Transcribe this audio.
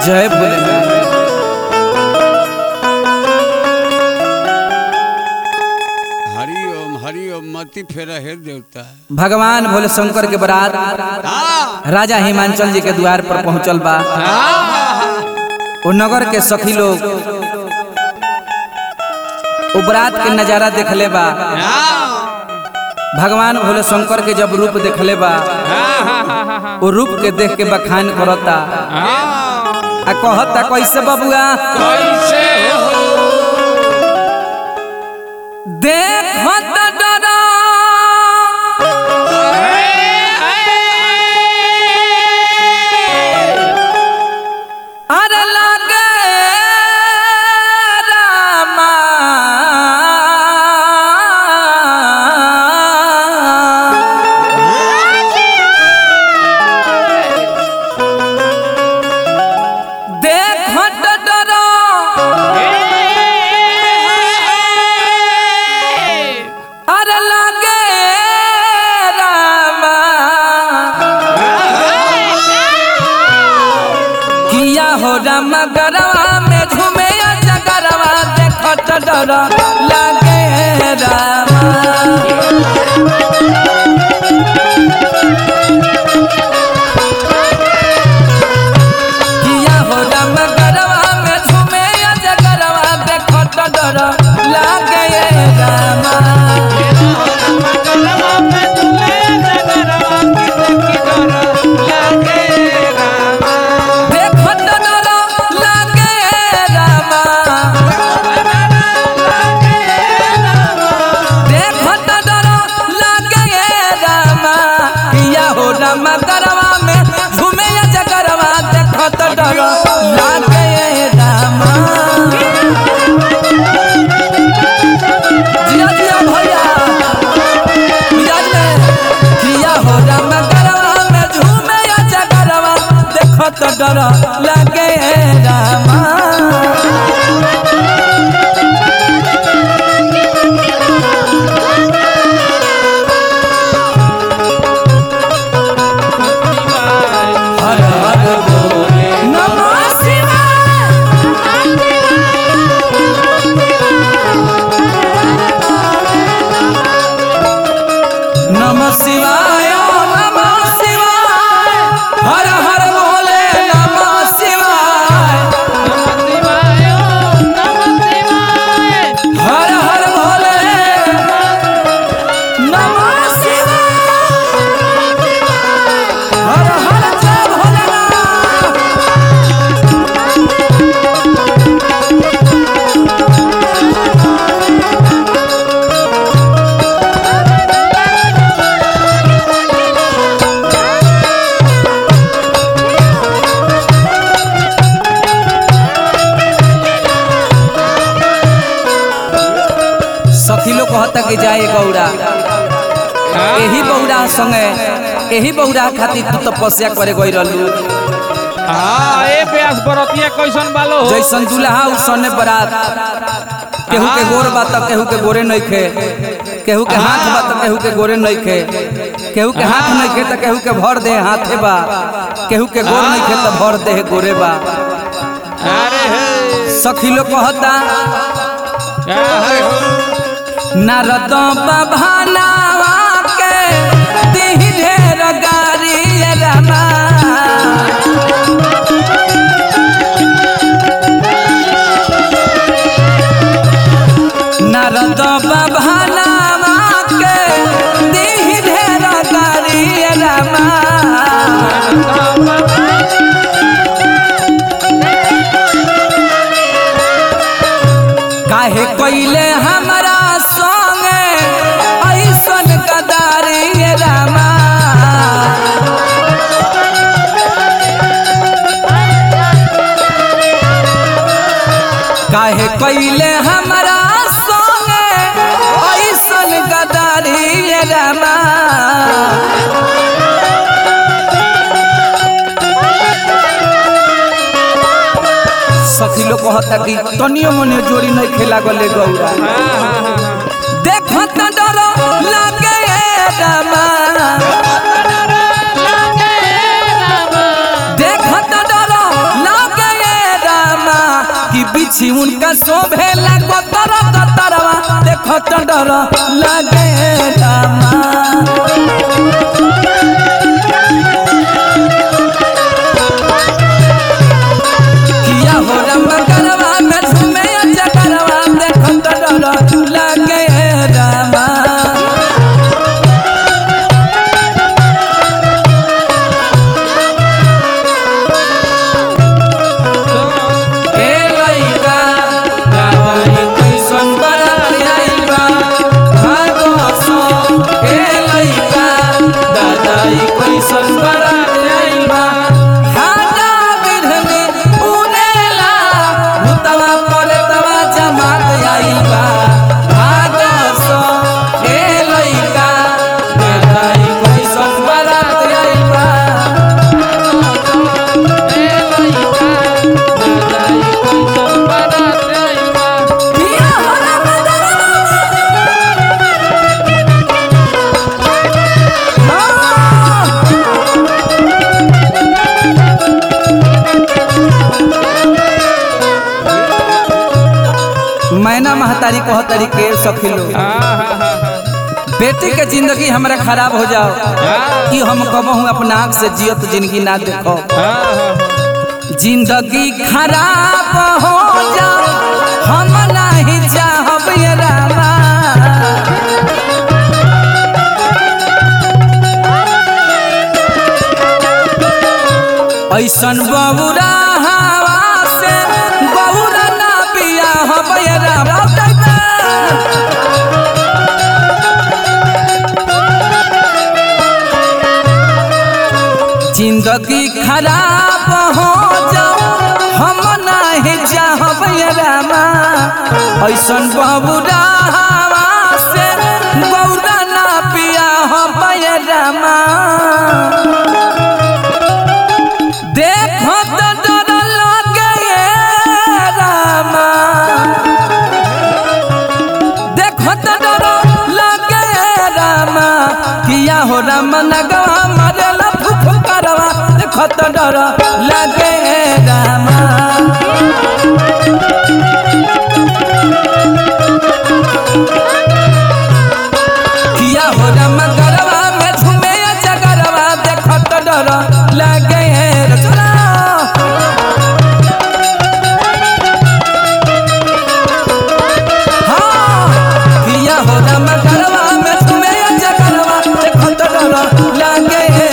जय भोलेनाथ हरि ओम हरि ओम मति फेरा हे देवता भगवान भोले शंकर के बरात राजा हिमांचल जी के द्वार पर पहुंचल बा वो नगर के सखी लोग वो बरात के नजारा देखले बा भगवान भोले शंकर के जब रूप देखले बा वो रूप के देख के बखान करता आ कहता कैसे बबुआ कैसे हो देखत डरा अरे लागे रामा देखत डरा अरे लागे रामा किया हो राम गरवा में झूमे जगरवा देखत डर लागे रामा किया हो राम गरवा में झूमे जगरवा देखत डर लागे रामा देखत डर लागे रामा देखत डर लागे रामा किया हो राम गरवा में झूमे जगरवा देखत डर लागे रामा जिया जिया भैया मिजाज में किया हो राम गरवा में झूमे जगरवा देखत डर लागे रामा हर हर बोले नमः शिवाय नमः शिवाय नमः शिवाय हर हर बोले नमः शिवाय हर हर भोले नमः शिवाय हर हर जय भोलेनाथ सखी लोग कहता कि जाए गौड़ा एही बौड़ा संगे एही बौड़ा खातिर तू तपस्या करे गई रहलू हाँ ए प्यास बरतिया कैसन बालो हो जैसन दुल्हा उसने बरात केहू के गोर बा त केहू के गोरे नहीं खे केहू के हाथ बा त केहू के गोरे नहीं खे केहू के हाथ नहीं खे त केहू के भर दे हाथे बा केहू के गोर नहीं खे त भर दे गोरे बा अरे हे सखी लोग कहता क्या है हो नारद बभानावा के दिह ढेर गारी रमा नारद बभानावा के दिह ढेर गारी रमा काहे कोइले हमरा संगे ऐसन गदारी रामा काहे कोइले हमरा संगे ऐसन गदारी रामा सखी लोग कहता कि तनियो मने जोड़ी नहीं खेला गले गौरा देखत डर लागे रामा देखत डर लागे उनका शोभे लागो तर तरवा देखो तो डर लगे रामा किया हो रामा करवा में झूमे अच्छा करवा देखो तो डर लगे रामा ए लइका गावई कैसन बरात आइल बा भागो सो ए लइका दादाई कैसन बरात आइल बा हाजा बिरहनी उनेला भूतवा परतवा जमात आइल बा भागो सो ए लइका दादाई कैसन बरात आइल बा किया हो रामा हाँ। मैना महतारी कह तरीके सखिलो बेटी के जिंदगी हमरा खराब हो जाओ कि हम कहूँ अपना आँख से जियत जिंदगी ना देखो जिंदगी खराब हो जाओ हम नहीं चाहब ये रामा ऐसन बबुरा हवा से बबुरा ना पिया हब ये रामा जिंदगी खराब हो जाओ हम नहीं चाहब ये रामा ऐसन बबुरा हवा से बबुरा ना पिया हब ये रामा देखो तो डर लगे ये रामा देखो तो डर लगे ये रामा किया हो राम नगवा मारे लफुफ करवा देखो तो डर लगे ये रामा किया हो राम गरवा में झूमे जगरवा देखो तो डर लगे ये चला हाँ, किया हो राम गरवा में झूमे जगरवा देखो तो डर लगे ये